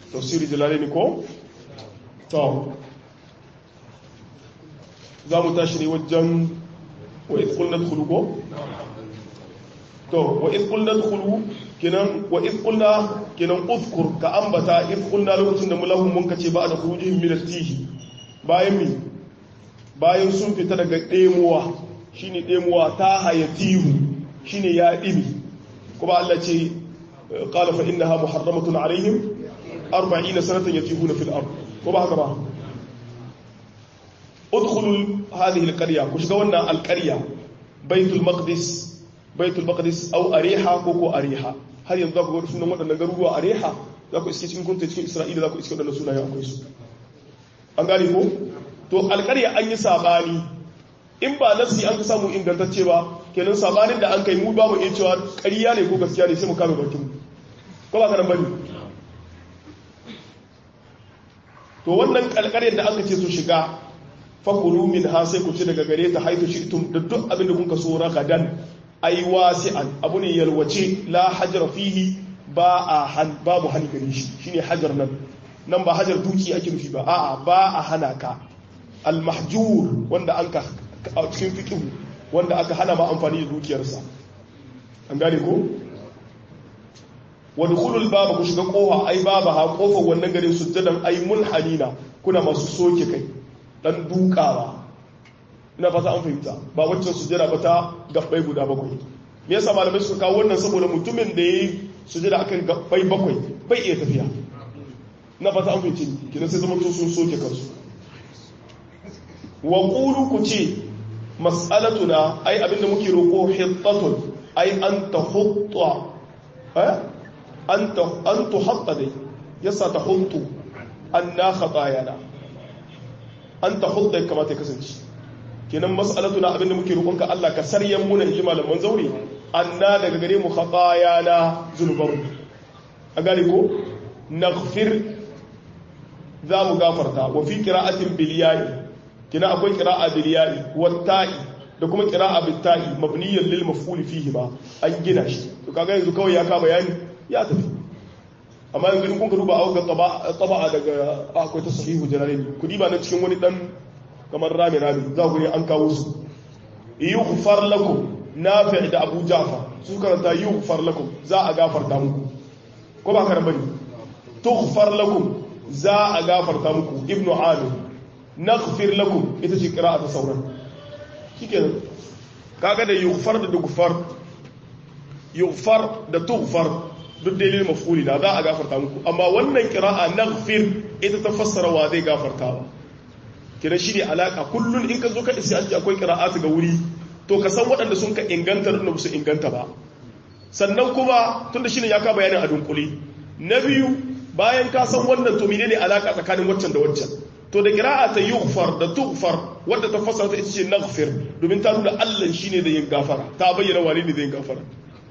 tafsiri jalalaini ko to za mu tashi ne wajen wa izkul na dukulu ko? to wa izkul na dukulu kinan wa izkul na kinan uzkur ka ambata izkul na lokacin da mulahun mun kace ba da kurujin milatihi bayan mi bayan sun fita daga ɗemuwa shine ɗemuwa ta hayatihu shine ya ɗimi kuma Allah ce qala fa innaha muharramatun alaihim 40 sanatan yatihuna fil ard ko ba haka ba udkhulu hadhihi alqarya ku shiga wannan alqarya baitul maqdis baitul maqdis aw ariha ko ko ariha har yanzu za ku ga sunan waɗannan garuruwa ariha za ku iske cikin kunta cikin isra'ila za ku iske waɗannan sunayen akwai su an gane ko to alqarya an yi sabani in ba nafsi an ka samu ingantacce ba kenan sabanin da an kai mu ba mu iya cewa ƙarya ne ko gaskiya ne sai mu kame bakin ko ba ka nan bane to wannan kalkariyar da aka ce su shiga fakulu min ha sai ku ci daga gare ta haitu shi'tum da duk abin da kun kaso ragadan ai wasi'an abu ne yalwace la hajar fihi ba a han babu hani gare shi shine hajar nan nan ba hajar duki ake nufi ba a'a ba a hana ka al mahjur wanda an ka a cikin fiqh wanda aka hana ma amfani da dukiyarsa an gane ko wadkhulul baba ku shiga kofa ai baba ha kofar wannan garin sujjadan ai mulhanina kuna masu soke kai dan dukawa ina fata an fahimta ba waccan sujjada ba ta gabbai guda bakwai me yasa malamai suka kawo wannan saboda mutumin da yayi sujjada akan gabbai bakwai bai iya tafiya ina fata an fahimci kina sai zama to sun soke kansu wa qulu ku ce mas'alatuna ai abinda muke roko hittatun ai an tahutta eh an tuhatta dai yasa ta huntu an na khatayana an ta hutta kamata ya kasance kenan mas'alatu na abinda muke roƙonka Allah ka saryan muna inji malaman zaure anna daga gare mu khatayana zunuban a gane ko naghfir za mu gafarta wa fi qira'atin bil ya'i kina akwai qira'a bil ya'i wat ta'i da kuma qira'a bil ta'i mabniyan lil maf'ul fihi ba an gina shi to kaga yanzu kawai ya ka bayani ya tafi amma yanzu in kun ka duba a ga taba'a daga akwai ta sahihu jalalaini ku diba nan cikin wani dan kamar rami rami za ku ne an kawo su yughfar lakum nafi' da abu ja'far su karanta yughfar lakum za a gafarta muku ko ba karan bane tughfar lakum za a gafarta muku ibnu amir naghfir lakum ita ce qira'atu sauran shikenan kaga da yughfar da dughfar yughfar da tughfar duk dalilin mafuli na za a gafarta muku amma wannan kira'a naghfir ita ta fassara wa zai gafarta ba kira shi ne alaka kullun in ka zo ka isi an akwai kira'atu ga wuri to ka san waɗanda sun ka inganta da su inganta ba sannan kuma tunda shine ya ka bayanin a dunkule na biyu bayan ka san wannan to menene alaka tsakanin waccan da waccan to da kira'a ta yughfar da tughfar wadda ta fassara ta ita ce naghfir domin ta nuna Allah shine da yin gafara ta bayyana wani ne da yin gafara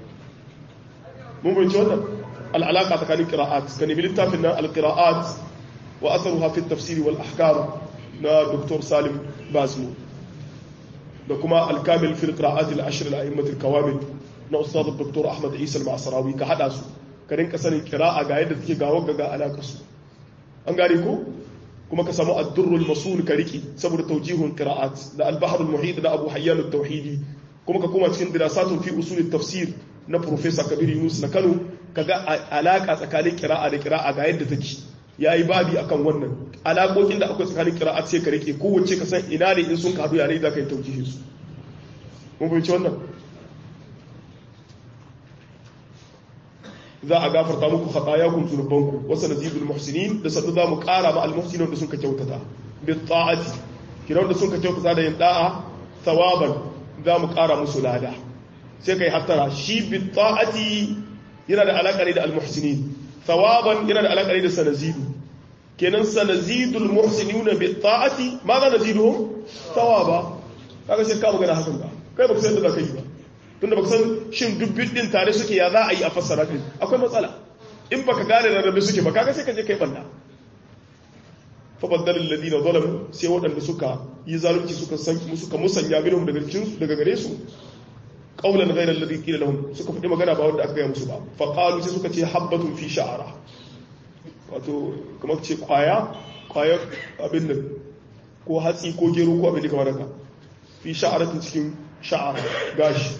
mun bai wannan al'alaka tsakanin qira'at kan ibi littafin nan al-qira'at wa atharuha fi at-tafsir wal ahkam na Dr. Salim Bazmu da kuma al-kamil fi al-qira'at al-ashr al-a'immat al-kawamil na ustad Dr. Ahmad Isa al-Ma'sarawi ka hada su ka rinka sanin qira'a ga yadda take gawo ga alaka su an gane ko kuma ka samu ad-durr al-masul ka riki saboda tawjihun qira'at da al-bahr al-muhit da Abu Hayyan al-Tauhidi kuma ka koma cikin dirasatun fi usul at-tafsir na Profesa Kabir Yunus na Kano kaga alaka tsakanin kira'a da kira'a ga yadda take yayi babi akan wannan alakokin da akwai tsakanin kira'a sai ka rike kowace ka san ina ne in sun ka hadu yare za ka yi taujihin su mun fahimci wannan za a gafarta muku khatayakum zunubanku wa sanazidul muhsinin da sadu za mu kara ma al-muhsinin da sun ka kyautata bi ta'ati kiran da sun ka kyautata da yin da'a thawaban za mu kara musu lada sai kai hattara shi bi ta'ati yana da alaka ne da al-muhsinin thawaban yana da alaka ne da sanazidu kenan sanazidul muhsinuna bi ta'ati ma za naziduhum thawaba kaga sai ka magana hakan ba kai baka san da zaka yi ba tunda baka san shin dubbin din tare suke ya za a yi a fassara kai akwai matsala in baka gane rarrabe suke ba kaga sai ka je kai banda fa baddalul ladina zalamu sai waɗanda suka yi zalunci suka san suka musanya minhum daga cikin daga gare su qawlan ghayra alladhi qila lahum suka faɗi magana ba wanda aka gaya musu ba fa qalu sai suka ce habbatun fi sha'ara wato kamar ce kwaya kwaya abin nan ko hatsi ko gero ko abin da kamar haka fi sha'aratin cikin sha'ara gashi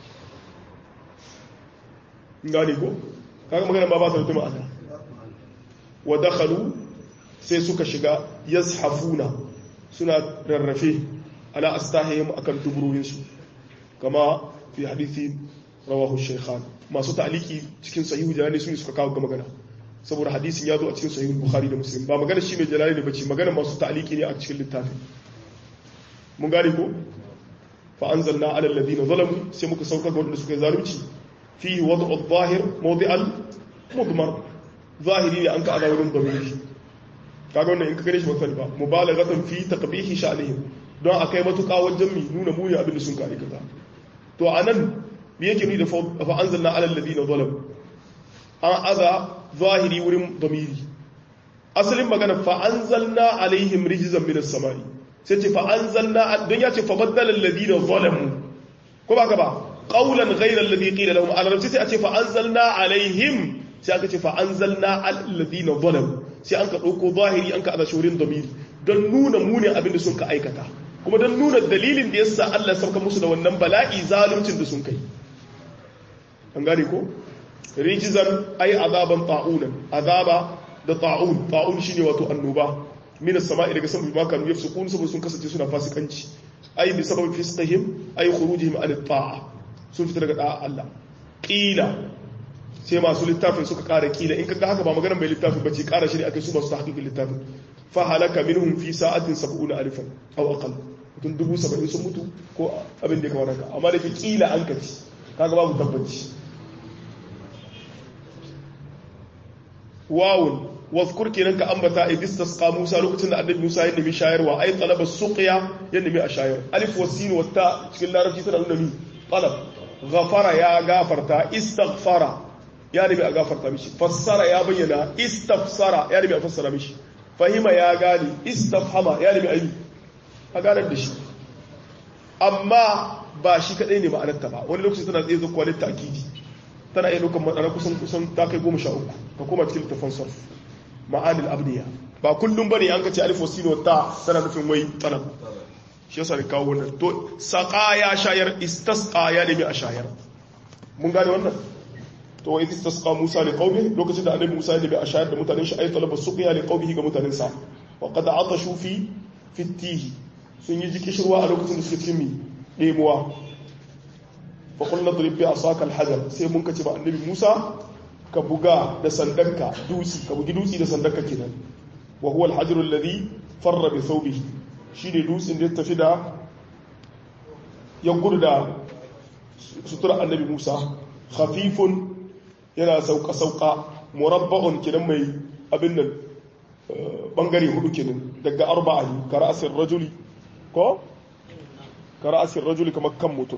gane ko kaga magana ba ba ta mutum ma'ana wa dakhalu sai suka shiga yazhafuna suna rarrafe ala astahihim akan duburoyinsu kama fi hadithi rawahu shaykhan masu ta'aliki cikin sahihu jalali su suka kawo ga magana saboda hadisin ya zo a cikin sahihu bukhari da muslim ba magana shi mai jalali ne bace magana masu ta'aliki ne a cikin littafin mun gane ko fa anzalna ala alladhina zalamu sai muka sauka ga wanda suka yi zalunci fihi wad'u adh-dhahir mawdi'al mudmar zahiri ne an ka ada wurin damiri kaga wannan in ka gane shi ba ba mubalaghatan fi taqbihi sha'nihim don akai matuƙa wajen mi nuna muni abin da sun ka aikata to anan me yake ni da fa anzalna ala alladhina zalam an aza zahiri wurin damiri asalin magana fa anzalna alaihim rijzan minas samai sai ce fa anzalna don ya ce fa baddala alladhina zalamu ko ba ka ba qawlan ghayra alladhi qila lahum ala sai a ce fa anzalna alaihim sai aka ce fa anzalna alladhina zalamu sai an ka dauko zahiri an ka aza shurin damiri don nuna munin abin da sun ka aikata kuma don nuna dalilin da yasa Allah sauka musu da wannan bala'i zaluncin da sun kai an gane ko rijizan ay azaban ta'unan azaba da ta'un ta'un shine wato annoba min as-sama'i daga sama bima kanu yafsukun saboda sun kasance suna fasikanci ay bi sababi fisqihim ay khurujihim an at-ta'a sun fita daga da'a Allah qila sai masu littafin suka kara kila in kaga haka ba maganar mai littafin bace kara shi ne akai su ba su tahqiqin littafin fa halaka minhum fi sa'atin 70 alifan aw aqall mutum dubu saba'in sun mutu ko abin da ya kamar haka amma da ke kila an kaci kaga babu tabbaci wawun wazkur kenan ka ambata idistasqa Musa lokacin da annabi Musa ya nemi shayarwa ai talaba suqiya ya nemi a shayar alif wasin wata cikin larabci tana nuna mi talab ghafara ya gafarta istaghfara ya nemi a gafarta mishi fassara ya bayyana istafsara ya nemi a fassara mishi fahima ya gane istafhama ya nemi a yi a ganar da shi amma ba shi kadai ne ma'anarta ba wani lokaci tana tsaye zuwa litta akidi tana iya lokacin ma'ana kusan kusan ta kai goma sha uku ka koma cikin littafin sarf ma'anil abdiya ba kullum bane an kace alif wasino ta tana nufin wai talab shi yasa ne kawo wannan to saqa ya shayar istasqa ya nemi a shayar mun gane wannan to wa istasqa Musa li qaumi lokacin da annabi Musa ya nemi a shayar da mutanen shi ay talaba suqiya li qaumihi ga mutanen sa wa qad atashu fi fitihi sun yi jiki shirwa a lokacin da suke cikin mi ɗemuwa faƙon na zurifi a sakal hajar sai mun kaci ba annabi musa ka buga da sandanka dutsi ka bugi dutsi da sandanka kenan wa huwa alhajarul ladhi farra bi thawbihi shine dutsin da ya tafi da ya gudu da sutura annabi musa khafifun yana sauka sauka murabba'un kenan mai abin nan bangare hudu kenan daga arba'a ne ka ra'asir rajuli ko ka ra'asir rajuli kamar kan mutum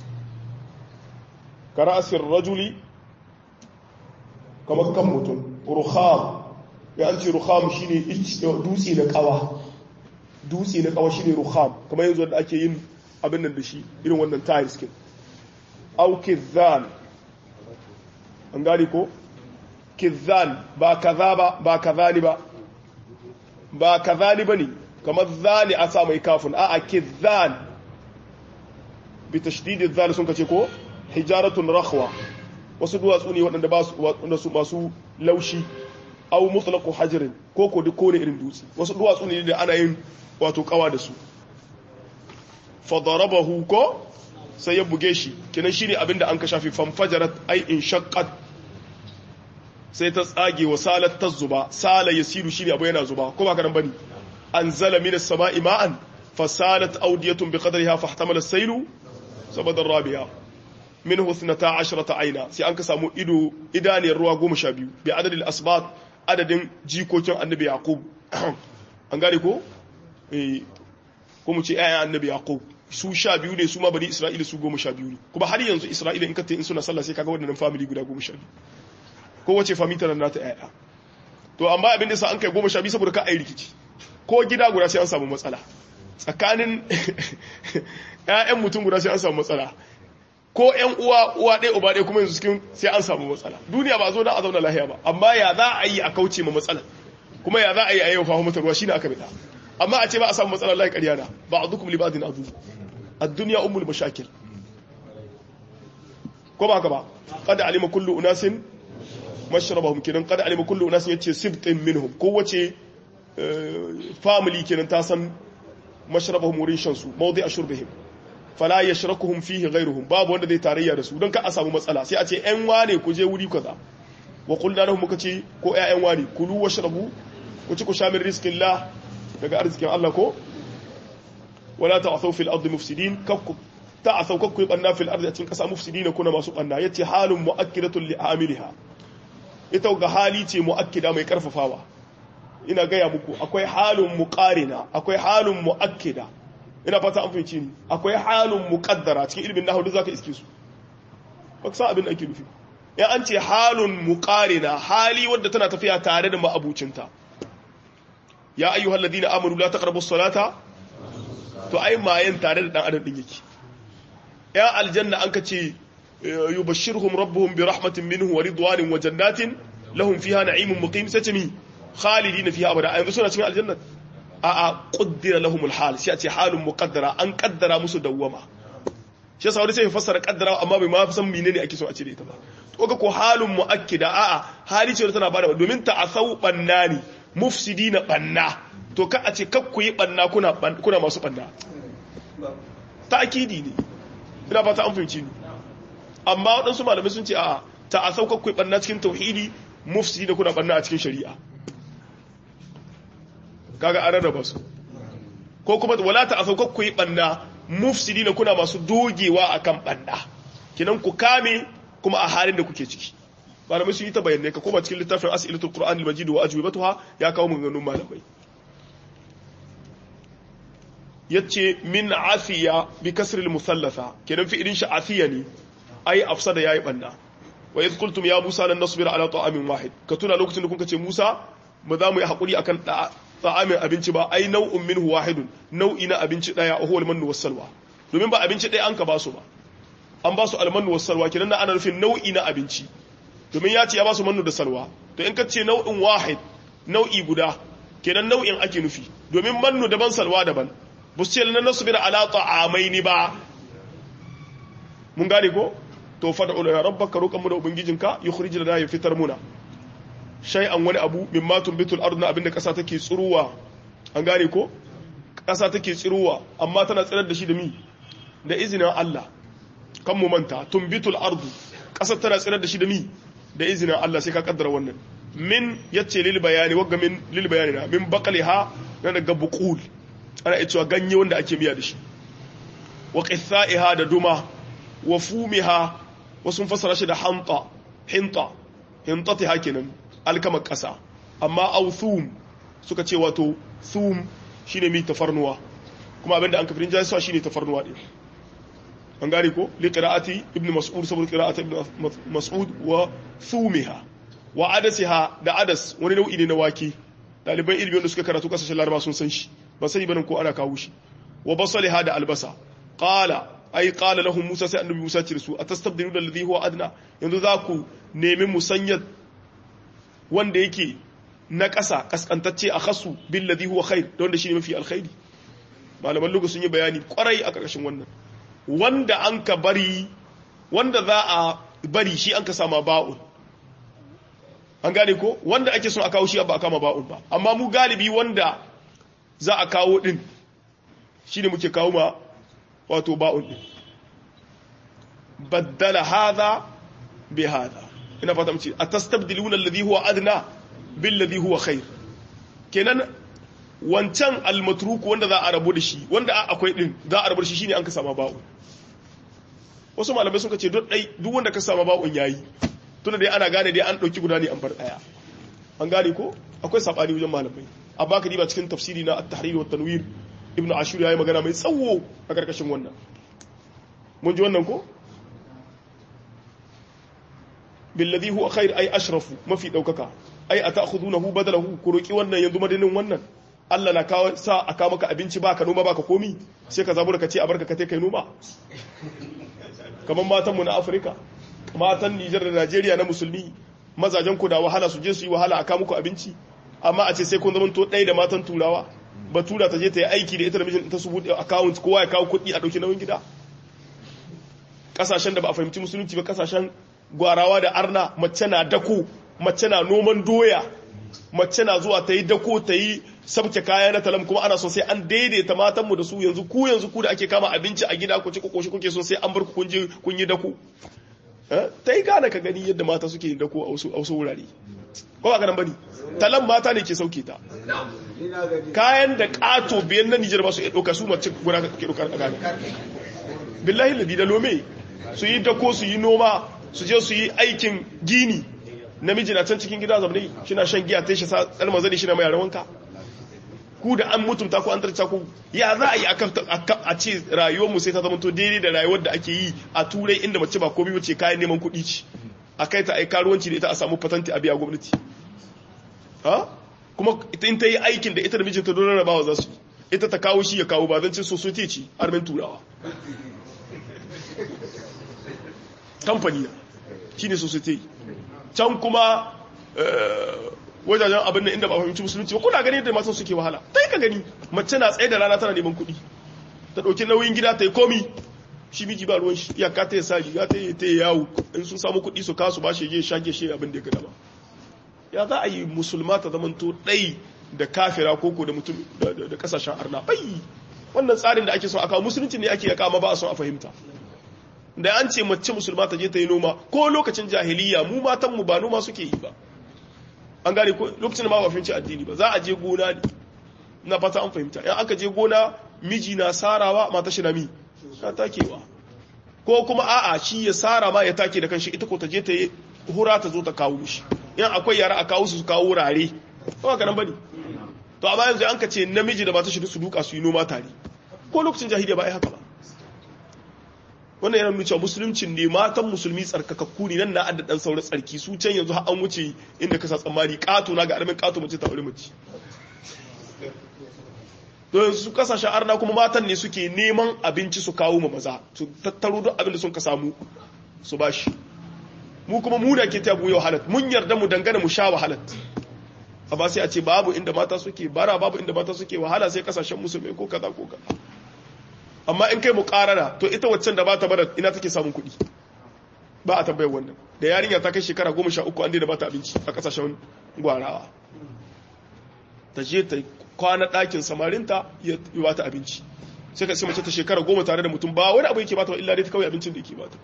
ka ra'asir rajuli kamar kan mutum rukham ya an ce rukham shine dutse na kawa dutse na kawa shine rukham kamar yanzu da ake yin abin nan da shi irin wannan tiles kin au kizan an gani ko kizan ba kaza ba ba kazani ba ba kazani bane kamar zani a sa mai kafin a a kizan bi tashdidin zali sun kace ko hijaratun rakhwa wasu duwatsu ne waɗanda ba su masu laushi au mutlaqu hajrin ko ko duk kone irin dutse wasu duwatsu ne da ana yin wato kawa da su fa darabahu ko sai ya buge shi kenan shine abinda an ka shafi fanfajarat ai in shaqqat sai ta tsage wa salat tazuba sala yasiru shine abu yana zuba ko ba ka nan bane anzala minas sama'i ma'an fasalat awdiyatun biqadriha fahtamala as-saylu sabada rabi'a minhu 12 aina sai an ka samu ido idaniyar ruwa 12 bi adadil asbat adadin jikokin annabi yaqub an gane ko eh ko mu ce ayan annabi yaqub su sha biyu ne su ma bani isra'ila su goma sha biyu ne kuma har yanzu isra'ila in ka in suna sallah sai kaga waɗannan family guda goma sha biyu ko wace family tana nata yaya to amma abin da sa an kai goma sha biyu saboda ka ai rikici ko gida guda sai an samu matsala tsakanin ƴaƴan mutum guda sai an samu matsala ko ƴan uwa uwa ɗaya uba ɗaya kuma yanzu cikin sai an samu matsala duniya ba zo da a zauna lahiya ba amma ya za a yi a kauce ma matsala kuma ya za a yi a yau fahimu mata ruwa shine aka bida amma a ce ba a samu matsala lahi ƙarya na ba a dukkan libadin adu ad-dunya ummul mashakil ko ba ka ba qad alima kullu unasin mashrabahum kenan qad alima kullu unasin yace sibtin minhum kowace family kenan ta san mashrabahum wurin shan su mawdi ashurbihim fala yashrakuhum fihi ghayruhum babu wanda zai tarayya da su don ka a samu matsala sai a ce ƴan wane ku je wuri kaza wa qulna lahum muka ce ko ƴaƴan wane kulu washrabu ku ci ku sha min rizqillah daga arzikin Allah ko wala ta'thaw fil ardi mufsidin kakku ta'thaw kakku banna fil ardi a cikin kasa mufsidina kuna masu banna yace halun mu'akkidatun li amiliha ita ga hali ce mu'akkida mai karfafawa ina gaya muku akwai halin muqarina akwai halin mu'akkida ina fata an fahimci ni akwai halin muqaddara cikin ilmin nahwu duk zaka iske su ba san abin da ake nufi ya an ce halun muqarina hali wadda tana tafiya tare da ma'abucinta ya ayyuhal ladina amanu la taqrabu salata to ai mayan tare da dan adam din yake ya aljanna an ka ce yubashshirhum rabbuhum bi rahmatin minhu wa ridwanin wa jannatin lahum fiha na'imun muqim sai ce mi khalidina fiha abada ayyuka suna cikin aljanna a a qaddara lahum alhal sai a ce halun muqaddara an kaddara musu dawwama shi yasa wani sai ya fassara kaddara amma bai ma san menene ake so a ce da ita ba to ga ko halun muakkida a a hali ce tana bada domin ta asau bannani mufsidina banna to ka a ce kakku yi banna kuna kuna masu banna ta'kidi ne ina fata an fahimci ni amma waɗansu malamai sun ce a ta a saukar kwai ɓanna cikin tauhidi mufsi da kuna ɓanna a cikin shari'a kaga an rarraba su ko kuma wala ta a saukar kwai ɓanna mufsi da kuna masu dogewa a kan ɓanna kinan ku kame kuma a halin da kuke ciki malamai sun yi ta bayanai ka koma cikin littafin as'ilatul qur'an al-majid wa ajwibatuha ya kawo maganganun malamai yace min afiya bi kasr al-musallatha kenan fi'ilin shi afiya ne ai afsada yayi banda wa idh qultum ya musa lan nasbira ala ta'amin wahid ka tuna lokacin da kuka ce musa ba za mu yi hakuri akan ta'amin abinci ba ai nau'un minhu wahidun nau'i na abinci daya huwa al-mannu was-salwa domin ba abinci daya an ka basu ba an basu al-mannu was-salwa kenan ana nufin nau'i na abinci domin ya ce ya basu mannu da salwa to in ka ce nau'in wahid nau'i guda kenan nau'in ake nufi domin mannu daban salwa daban ba su ce lan nasbira ala ta'amaini ba mun gane ko to fad'u ya rabbaka roƙan mu da ubangijinka yukhrij lana ya fitar muna shay'an wani abu mimma tumbitul ard na abinda ƙasa take tsiruwa an gane ko ƙasa take tsiruwa amma tana tsirar da shi da mi da izinin Allah kan mu manta tumbitul ard ƙasa tana tsirar da shi da mi da izinin Allah sai ka kaddara wannan min yace lil bayani wagga min lil bayani na min baqliha na daga buqul ana cewa ganye wanda ake miya da shi wa qithaiha da duma wa fumiha wasu fasara shi da hanta hinta hintati hakinan alkamar ƙasa amma au thum suka ce wato thum shine mi tafarnuwa kuma abinda an kafirin jayisuwa shine tafarnuwa ɗin an gane ko li qira'ati ibn mas'ud saboda qira'ati ibn mas'ud wa thumiha wa adasiha da adas wani nau'i ne na wake daliban ilmi wanda suka karatu kasashen laraba sun san shi ba sani banin ko ana kawo shi wa basaliha da albasa qala ai qala lahum musa sai annabi musa ce su atastabdiluna alladhi huwa adna yanzu za ku nemi musanyar wanda yake na ƙasa kaskantacce a khasu bil ladhi huwa khair da wanda shine mafi alkhairi malaman lugu sun yi bayani kwarai a ƙarƙashin wannan wanda an ka bari wanda za a bari shi an ka sama ba'un an gane ko wanda ake son a kawo shi ba a kama ba'un ba amma mu galibi wanda za a kawo din shine muke kawo ma wato ba'un din baddala hadha bi hadha ina fata mu ce atastabdiluna alladhi huwa adna bil ladhi huwa khair kenan wancan almatruk wanda za a rabu da shi wanda akwai din za a rabu da shi shine an ka sama ba'un wasu malamai sun ce duk dai duk wanda ka sama ba'un yayi tunda dai ana gane dai an dauki guda ne an bar daya an gane ko akwai sabani wajen malamai amma ka diba cikin tafsiri na at-tahrir wa tanwir ibnu ashur yayi magana mai tsawo a karkashin wannan mun ji wannan ko billadhi huwa khair ay ashrafu mafi daukaka ay ata'khudunahu badalahu ku roki wannan yanzu madinin wannan Allah na kawo sa a kawo maka abinci baka noma baka komi sai ka zabura ka ce a barka ka kai noma kamar matanmu na afirka matan nijar da najeriya na musulmi mazajen ku da wahala su je su yi wahala a kawo muku abinci amma a ce sai kun zama to ɗaya da matan turawa batura ta je ta yi aiki da ita da mijin ta su buɗe account kowa ya kawo kuɗi a ɗauki nauyin gida ƙasashen da ba a fahimci musulunci ba ƙasashen gwarawa da arna mace na dako mace na noman doya mace na zuwa ta yi dako ta yi sabke kaya na talam kuma ana so sai an daidaita matanmu da su yanzu ku yanzu ku da ake kama abinci a gida ku ci ku koshi kuke so sai an bar ku kun je kun yi dako ta yi gane ka gani yadda mata suke yin dako a wasu wurare ko ba ganin bane talan mata ne ke sauke ta kayan da kato biyan na Nijar ba su iya ɗauka su mace guda ke ɗaukar a gane billahi ladi da lome su yi dako su yi noma su je su yi aikin gini namiji na can cikin gida zamani shina shan giya ta shi sa tsalma zane shi na mai rawanka ku da an mutunta ku an tarca ku ya za a yi a ce rayuwar mu sai ta zama to daidai da rayuwar da ake yi a turai inda mace ba komai bace kayan neman kuɗi ce a kai ta ai karuwanci da ita a samu patanti a biya gwamnati ha kuma in ta yi aikin da ita da mijinta don rarrabawa za su ita ta kawo shi ya kawo ba zan ce society ce armin turawa kamfani na shi ne society can kuma wajajen abin da inda ba fahimci musulunci ba kuna gani yadda matan suke wahala ta yi ka gani mace na tsaye da rana tana neman kuɗi ta ɗauki nauyin gida ta yi komi shi miji ba ruwan shi iyaka ta yi sa riga ta yi ta yi yawo in sun samu kuɗi su kasu ba shi je shage shi abin da ya gada ba ya za a yi musulma ta zamanto ɗai da kafira koko da mutum da kasashen arna bai wannan tsarin da ake son a kawo musulunci ne ake ya kama ba a son a fahimta da an ce mace musulma ta je ta yi noma ko lokacin jahiliya mu matan mu ba noma suke yi ba an gane ko lokacin da ma ba fahimci addini ba za a je gona ne na fata an fahimta in aka je gona miji na sarawa mata shi na mi ta takewa ko kuma a'a shi ya sara ma ya take da kanshi ita ko ta je ta yi hura ta zo ta kawo mishi in akwai yara a kawo su su kawo rare ba ka nan bane to amma yanzu an ka ce namiji da mata shi su duka su yi noma tare ko lokacin jahiliya ba ai haka ba wannan yana nuna cewa musuluncin ne matan musulmi tsarkakakku ne nan na adda dan sauran tsarki su can yanzu har an wuce inda ka sa tsammani kato na ga armin kato mace ta aure mace to yanzu su kasashen arna kuma matan ne suke neman abinci su kawo ma maza su tattaro duk abin da sun ka samu su bashi mu kuma mu da ke ta yau halat mun yarda mu dangana mu sha wahalat amma sai a ce babu inda mata suke bara babu inda mata suke wahala sai kasashen musulmai ko kaza ko kaza amma in kai mu karana to ita waccan da ba ta bara ina take samun kuɗi ba a tambayar wannan da yarinya ta kai shekara goma sha uku an daina ba ta abinci a kasashen gwarawa ta je ta kwana ɗakin samarinta ya ba ta abinci sai ka sai mace ta shekara goma tare da mutum ba wani abu yake ba ta illa dai ta kawai abincin da yake ba ta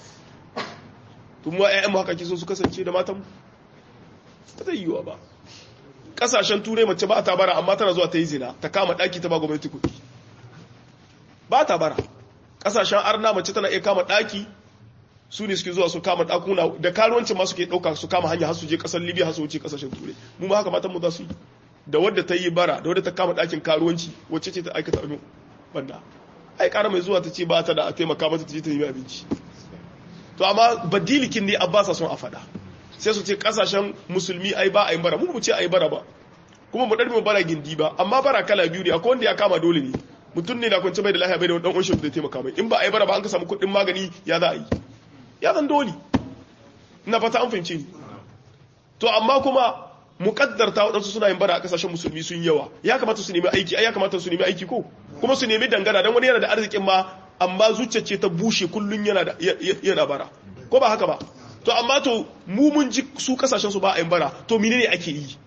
kuma ƴaƴan mu haka ke so su kasance da matan ba zai yiwa ba kasashen turai mace ba ta bara amma tana zuwa ta yi zina ta kama ɗaki ta ba gwamnati kuɗi ba ta bara kasashen arna mace tana iya kama ɗaki su ne suke zuwa su kama ɗakuna da karuwancin ma suke ɗauka su kama hanya har su je ƙasar libya har su wuce ƙasashen turai mu ma haka matan mu za su yi da wadda ta yi bara da wadda ta kama ɗakin karuwanci wacce ce ta aikata abin banda ai ƙara mai zuwa ta ce ba ta da a taimaka mata ta je ta yi abinci to amma badilikin ne abbasa son a faɗa sai su ce ƙasashen musulmi ai ba a yi bara mu mu ce a yi bara ba kuma mu ɗarmi mu bara gindi ba amma bara kala biyu ne akwai wanda ya kama dole ne mutum ne na kwance bai da lahiya bai da wani ɗan uwan da taimaka mai in ba a yi bara ba an ka samu kuɗin magani ya za a yi ya zan dole ina fata an fahimce ni to amma kuma mukaddarta waɗansu suna yin bara a ƙasashen musulmi sun yawa ya kamata su nemi aiki ai ya kamata su nemi aiki ko kuma su nemi dangana don wani yana da arzikin ma amma zuciyarce ta bushe kullum yana da yana bara ko ba haka ba to amma to mu mun ji su kasashen su ba a yin bara to mine ne ake yi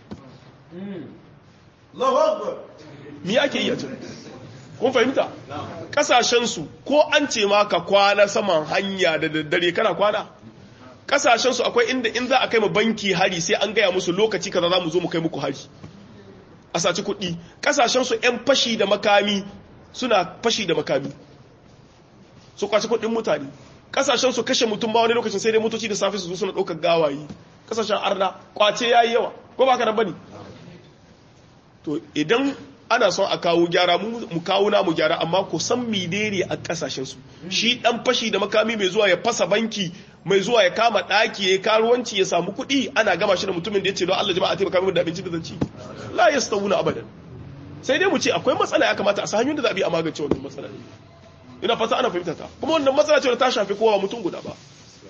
mi ake yi a can kun fahimta kasashen su ko an ce ma ka kwana saman hanya da daddare kana kwana kasashen su akwai inda in za a kai mu banki hari sai an gaya musu lokaci kaza za mu zo mu kai muku hari a saci kuɗi kasashen su yan fashi da makami suna fashi da makami su kwaci kuɗin mutane kasashen su kashe mutum ba wani lokacin sai dai motoci da safe su zo suna ɗaukar gawayi kasashen arna kwace ya yi yawa ko ba ka nan bane to idan ana son a kawo gyara mu kawo namu gyara amma ku san menene a kasashen su shi dan fashi da makami mai zuwa ya fasa banki mai zuwa ya kama daki ya karuwanci ya samu kuɗi ana gama shi da mutumin da ya ce don Allah jama'a taimaka min da abinci da zanci la yastawuna abadan sai dai mu ce akwai matsala ya kamata a san hanyoyin da za a bi a magance wannan matsala ina fata ana fahimta ta kuma wannan matsala ce da ta shafi kowa mutum guda ba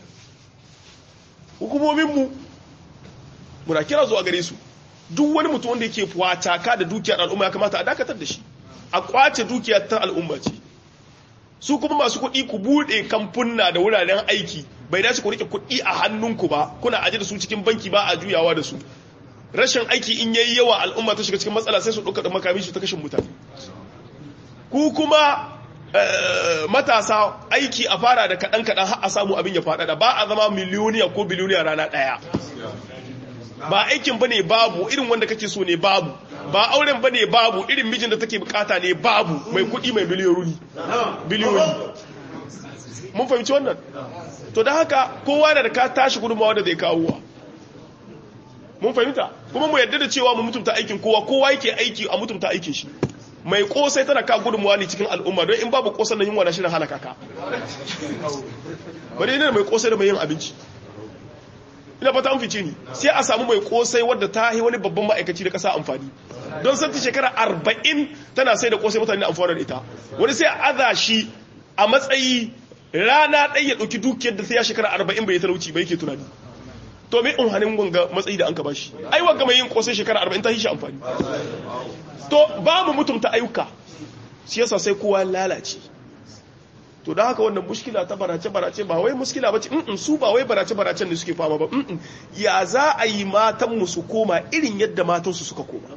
hukumominmu muna kira zuwa gare su duk wani mutum wanda yake fuwataka da dukiyar al'umma ya kamata a dakatar da shi a kwace dukiyar ta al'umma ce su kuma masu kuɗi ku buɗe kamfunna da wuraren aiki bai dace ku rike kuɗi a hannunku ba kuna aje da su cikin banki ba a juyawa da su rashin aiki in yayi yawa al'umma ta shiga cikin matsala sai su ɗauka da makami su ta kashin mutane ku kuma matasa aiki a fara da kaɗan kaɗan har a samu abin ya faɗaɗa ba a zama miliyoniya ko biliyoniya rana ɗaya ba aikin ba ne babu irin wanda kake so ne babu ba auren ba ne babu irin mijin da take bukata ne babu mai kuɗi mai biliyoyi biliyoyi mun fahimci wannan to da haka kowa da ka tashi gudunmawa da zai kawo mun fahimta kuma mu yadda da cewa mu mutunta aikin kowa kowa yake aiki a mutunta aikin shi mai kosai tana ka gudunmawa ne cikin al'umma don in babu kosan nan yunwa na shirin halaka ka bari ne mai kosai da mai yin abinci ina fata an fice ni sai a samu mai kosai wadda ta yi wani babban ma'aikaci da kasa amfani don santi shekara arba'in tana sai da kosai mutane amfani da ita wani sai a aza shi a matsayi rana ɗaya ya ɗauki dukiyar da sai ya shekara arba'in bai talauci bai ke tunani to mai unhanin wanga matsayi da an ka bashi ai wanga mai yin kosai shekara arba'in ta yi shi amfani to ba mu mutumta ayyuka shi yasa sai kowa lalace to da haka wannan mushkila ta barace-barace ba wai muskila ba ce in su ba wai barace-baracen da suke fama ba ya za a yi matanmu su koma irin yadda matansu suka koma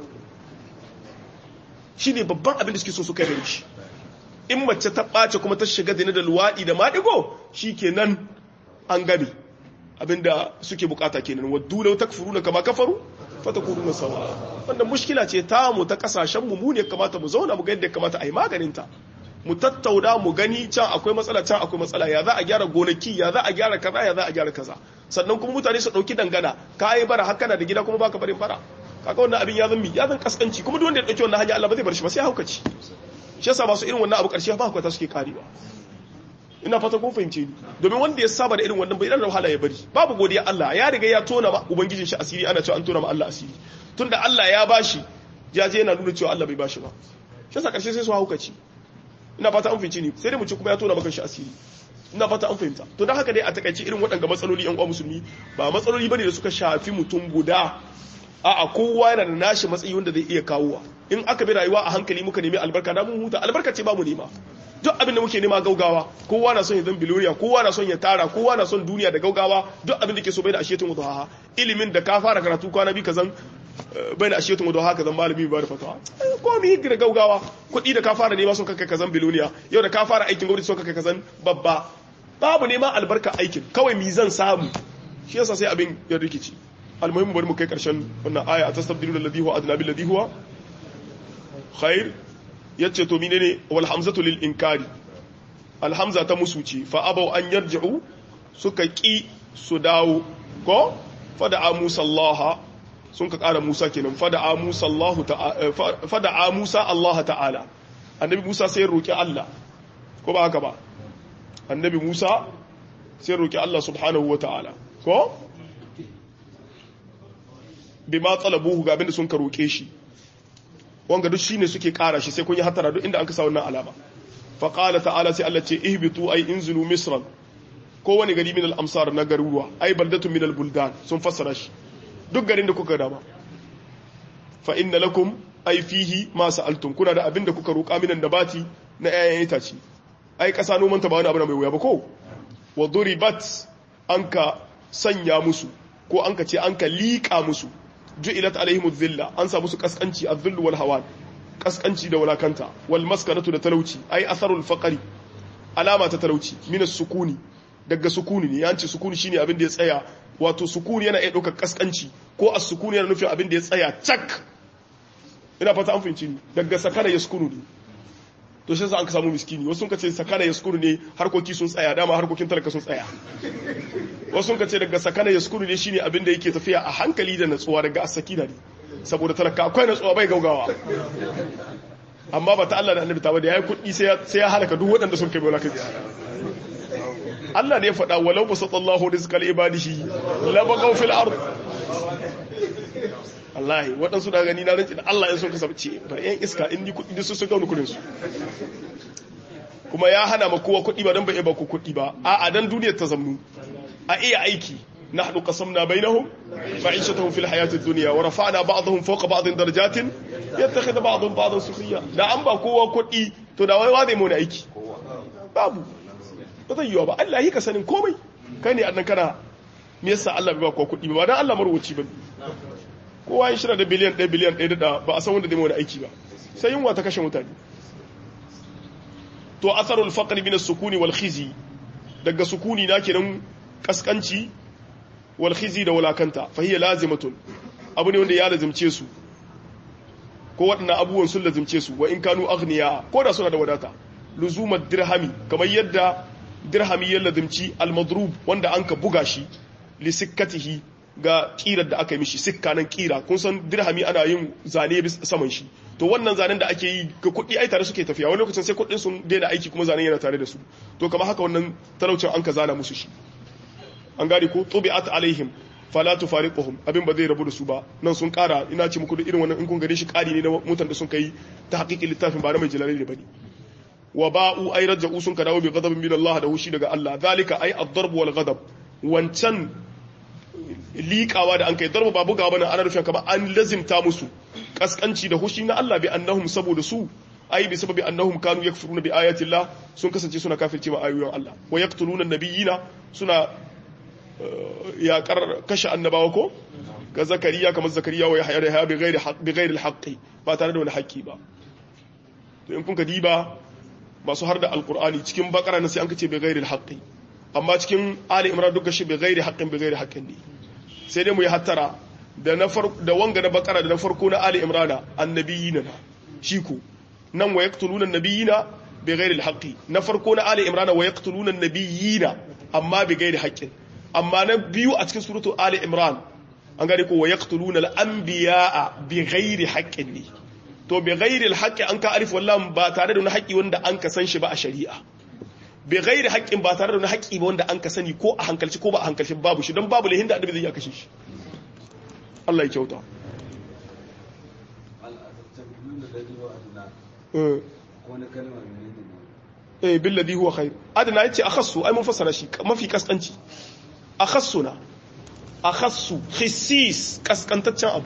shi ne babban abin da suke so su kai da shi in mace ta ɓace kuma ta shiga zane da luwaɗi da maɗigo shi kenan an gabe abinda suke bukata kenan waddu lau takfuru na kama kafaru fata kuru na sawa wannan mushkila ce ta mu ta kasashen mu mu ne kamata mu zauna mu ga yadda kamata a yi maganinta mu tattauna mu gani can akwai matsala can akwai matsala ya za a gyara gonaki ya za a gyara kaza ya za a gyara kaza sannan kuma mutane su dauki dangana ka yi bara haka na da gida kuma baka barin bara kaga wannan abin ya zan mi ya zan kaskanci kuma duk wanda ya dauki wannan hanya Allah ba zai bar shi ba sai haukaci shi yasa masu irin wannan abu karshe ba hukata suke karewa ina fata kun fahimce ni domin wanda ya saba da irin wannan bai da wahala ya bari babu godiya Allah ya riga ya tona ma ubangijin shi asiri ana cewa an tona ma Allah asiri tunda Allah ya bashi ya je yana nuna cewa Allah bai bashi ba shi yasa karshe sai su haukaci ina fata an fahimci ni sai dai mu ci kuma ya tona maka shi asiri ina fata an fahimta to don haka dai a takaice irin waɗanda matsaloli yan uwa musulmi ba matsaloli bane da suka shafi mutum guda a'a kowa yana da nashi matsayi wanda zai iya kawowa in aka bi rayuwa a hankali muka nemi albarka na mun huta albarka ce ba mu nema duk abin da muke nema gaugawa kowa na son ya zan biloriya kowa na son ya tara kowa na son duniya da gaugawa duk abin da ke so bai da ashetun wuduha ilimin da ka fara karatu kwana bi kazan bai da ashetun wuduha kazan malami ba da fatawa ko mi da gaugawa kuɗi da ka fara nema son kai kazan biloniya yau da ka fara aikin gwamnati son kai kazan babba babu nema albarka aikin kawai mi zan samu shi yasa sai abin ya rikici almuhimmu bari mu kai karshen wannan aya a tastabdilu alladhi huwa adna bil ladhi huwa khair yace to menene wal hamzatu lil inkari al hamza ta musuci fa abaw an yarji'u suka ki su dawo ko fada musa allah sun ka kara musa kenan fada musa allah ta'ala fada musa allah ta'ala annabi musa sai roki allah ko ba haka ba annabi musa sai roki allah subhanahu wa ta'ala ko bima talabuhu ga abinda sun ka roke shi wanga duk shine suke kara shi sai kun yi hatara duk inda an kasa wannan alama fa qala ta'ala sai Allah ce ihbitu ay inzilu misran ko wani gari min al-amsar na garuruwa ay baldatu min al-buldan sun fassara shi duk garin da kuka dama fa inna lakum ay fihi ma sa'altum kuna da abinda kuka roka minan nabati na ayan itaci ai kasa noman ta ba wani abu mai wuya ba ko wa duribat anka sanya musu ko anka ce anka liƙa musu ju'ilat alaihim dhilla an sa musu kaskanci adh-dhill wal hawan kaskanci da walakanta wal maskanatu da talauci ai atharul faqri alama ta talauci min sukuni daga sukuni ne yanci sukuni shine abin da ya tsaya wato sukuni yana iya daukar kaskanci ko as-sukuni yana nufin abin da ya tsaya cak ina fata an fahimci ni daga sakana yaskunu ne to shi yasa an ka samu miskini wasu sun ka ce sakana yaskunu ne harkoki sun tsaya dama harkokin talaka sun tsaya wasu sun ka ce daga sakana yaskunu ne shine abin da yake tafiya a hankali da natsuwa daga asakina ne saboda talaka akwai natsuwa bai gaugawa amma ba ta Allah da annabi ta bada yayi kuɗi sai ya halaka duk waɗanda sun kai bola kai Allah ne ya faɗa walau basatallahu rizqa li ibadihi la bagaw fil ard wallahi waɗansu da gani na rinci da Allah ya so ka sabce bar yan iska in ni kuɗi su su gauni kudin su kuma ya hana ma kowa kuɗi ba don ba ba ku kuɗi ba a a dan duniyar ta zamnu a iya aiki nahnu qasamna bainahum ma'ishatahum fil hayati dunya wa rafa'na ba'dahum fawqa ba'din darajatin yattakhidhu ba'dhum ba'dan sukhriya da an ba kowa kuɗi to da wai wa zai mu aiki babu ba zai yiwa ba Allah yi ka sanin komai kai ne annan kana me yasa Allah bai ba kowa kuɗi ba dan Allah marwaci ba kowa ya shirya da biliyan 1 biliyan 1 da ba a san wanda zai mu aiki ba sai yunwa ta kashe mutane to atharul faqr min as-sukuni wal khizi daga sukuni na kenan kaskanci wal khizi da walakanta fa hiya lazimatun abu ne wanda ya lazimce su ko waɗannan abubuwan sun lazimce su wa in kanu aghniya ko da suna da wadata luzumat dirhami kamar yadda dirhami ya lazimci al-madrub wanda an ka buga shi li sikkatihi ga kirar da aka yi mishi sikka nan kira kun san dirhami ana yin zane saman shi to wannan zanen da ake yi ga kuɗi ai tare suke tafiya wani lokacin sai kuɗin sun daina aiki kuma zanen yana tare da su to kamar haka wannan talaucin an ka zana musu shi an gane ko tubi'at alaihim fala tufariquhum abin ba zai rabu da su ba nan sun kara ina ce muku da irin wannan in kun gane shi kari ne na mutan da sun kai ta haƙiƙin littafin ba na mai jalali da bane wa ba'u ay raja'u sun ka dawo bi ghadabin min Allah da hushi daga Allah zalika ay ad-darb wal ghadab wancan liƙawa da an kai darba ba bugawa bane ana nufin kamar an lazimta musu kaskanci da hushi na Allah bi annahum saboda su ai bi sababi annahum kanu yakfuruna bi ayati Allah sun kasance suna kafirce ma ayoyin Allah wa yaqtuluna nabiyina suna yaƙar kashe annabawa ko ga zakariya kamar zakariya wa yahya da yahya bi ghairi bi ghairi al ba tare da wani haƙƙi ba to in kun ka diba masu har da alqur'ani cikin bakara na sai an kace bi ghairi al amma cikin ali imran duka shi bi ghairi haqqin bi ghairi haqqin ne sai dai mu yi hattara da na da wanga na bakara da na farko na ali imran annabiyina shi ko nan wa yaqtuluna annabiyina bi ghairi al na farko na ali imran wa yaqtuluna annabiyina amma bi ghairi haqqin amma na biyu a cikin suratu ali imran an gane ko wa yaqtuluna al-anbiya'a bi ghairi haqqin ne to bi ghairi al-haqqi an ka alif wallam ba tare da wani haƙi wanda an ka san shi ba a shari'a bi ghairi haqqin ba tare da wani haƙi ba wanda an ka sani ko a hankalci ko ba a hankalci babu shi don babu lahin da annabi zai ya kashe shi Allah ya kyauta eh billadhi huwa khair adana yace akhassu ai mun fassara shi mafi kaskanci akhassuna akhassu khissis kaskantaccen abu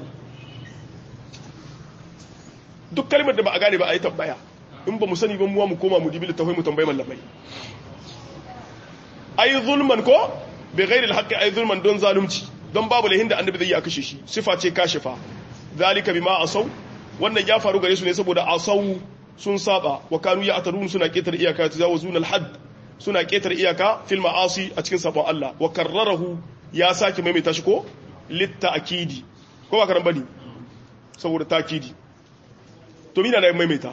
duk kalmar da ba a gane ba a yi tambaya in ba mu sani ba muwa mu koma mu dibi littafai mu tambayi mallamai ai zulman ko bi ghairi alhaqi ai zulman don zalunci don babu lahin da annabi zai yi kashe shi sifa ce kashifa zalika bima asaw wannan ya faru gare su ne saboda asaw sun saba wa kanu ya atarun suna ketar iyaka tajawuzuna alhad suna ketar iyaka fil ma'asi a cikin sabon Allah wa karrarahu ya sake maimaita shi ko litta'kidi ko ba karan bane saboda takidi to mina da maimaita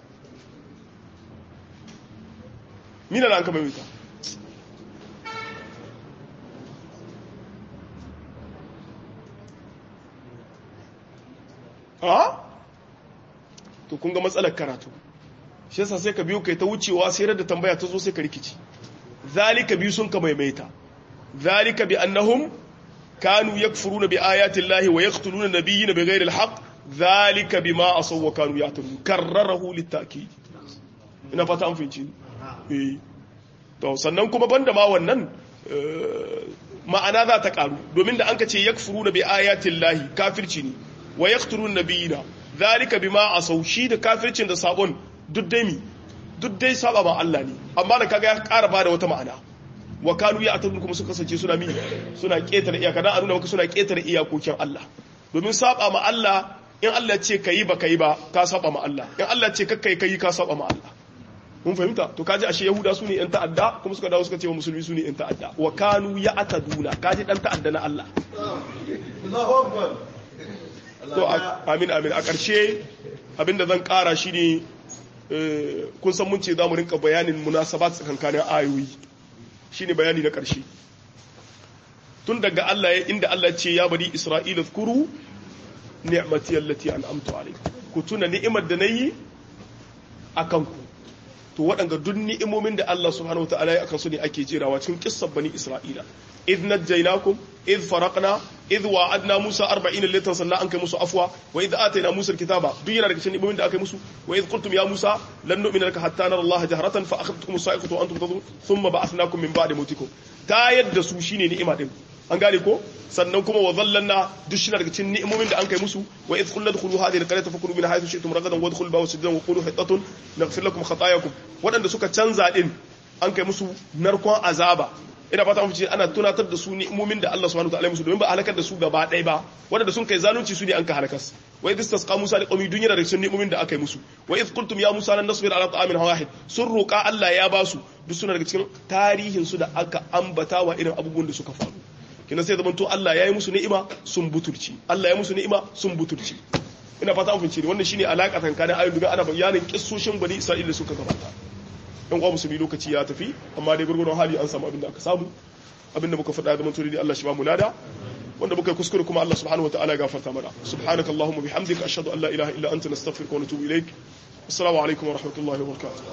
mina da an ka maimaita a to kun ga matsalar karatu shi yasa sai ka biyo kai ta wucewa sai da tambaya ta zo sai ka rikici zalika biyu sun ka maimaita zalika bi annahum kanu yakfuruna bi ayati llahi wa yaqtuluna nabiyina bighairi alhaq zalika bima asaw wa kanu ya'tadun karrarahu litakid ina fata an fahimci eh to sannan kuma banda ma wannan ma'ana za ta karu domin da an ka ce yakfuruna bi ayati llahi kafirci ne wa yaqtuluna nabiyina zalika bima asaw shi da kafircin da sabon duk dai mi duk dai saba ma Allah ne amma da kaga ya ƙara bada wata ma'ana wa kanu ya atadun kuma suka kasance suna mi suna ƙetare iyaka dan a nuna maka suna ƙetare iyakokin Allah domin saba ma Allah in Allah ce kayi ba kayi ba ka saba ma Allah in Allah ce kakkai kayi ka saba ma Allah mun fahimta to kaji ashe yahuda su ne yan ta'adda kuma suka dawo suka ce wa musulmi su ne yan ta'adda wa kanu ya ataduna kaji dan ta'adda na Allah Allahu akbar to amin amin a ƙarshe abinda zan ƙara shi ne kun san mun ce za mu rinka bayanin munasabat tsakankanin ayoyi shine bayani na ƙarshe tun daga Allah ya inda Allah ce ya bari Isra'ila zkuru ni'mati allati an'amtu alaykum ku tuna ni'imar da nayi akan ku to waɗanga duk ni'imomin da Allah subhanahu wataala ya akan su ne ake jerawa cikin kissar bani Isra'ila idh najjaynakum idh faraqna idh wa'adna Musa 40 laitan sannan an kai musu afwa wa idh atayna Musa alkitaba duk yana daga cikin ni'imomin da aka yi musu wa idh qultum ya Musa lan nu'mina laka hatta nara Allah jahratan fa akhadtukum as-sa'iqatu wa antum tadhurun thumma ba'athnakum min ba'di mawtikum ta yadda su shine ni'ima din an gane ko sannan kuma wa zallanna duk shi daga cikin ni'imomin da an kai musu wa idh qulna dkhulu hadhihi al-qaryata fakulu min haythu shi'tum ragadan wa dkhulu bawa sujudan wa qulu hitatun naghfir lakum khatayakum wadanda suka canza din an kai musu narkon azaba ina fata mun ce ana tunatar da su ni'imomin da Allah subhanahu wa ta'ala musu domin ba halakar da su gaba ɗaya ba wadanda sun kai zalunci su ne an ka halakas wa idh istasqa Musa liqawmi dunya da cikin ni'imomin da aka yi musu wa idh qultum ya Musa lan nasbir ala ta'amin wahid sun roƙa Allah ya ba su duk suna daga cikin tarihin su da aka ambata wa irin abubuwan da suka faru kina sai zaman to Allah ya yi musu ni'ima sun butulci Allah ya musu ni'ima sun butulci ina fata an fince ne wannan shine alaka tsakanin ayoyin duka ana bayanin kissoshin bani Isra'ila suka gabata dan uwa musulmi lokaci ya tafi amma dai gurgurun hali an samu abin da aka samu abin da muka faɗa da mantori Allah shi ba mu lada wanda muka kuskure kuma Allah subhanahu wataala ya gafarta mana subhanakallahumma bihamdika ashhadu an la ilaha illa anta nastaghfiruka wa natubu ilaik assalamu alaikum wa rahmatullahi wa barakatuh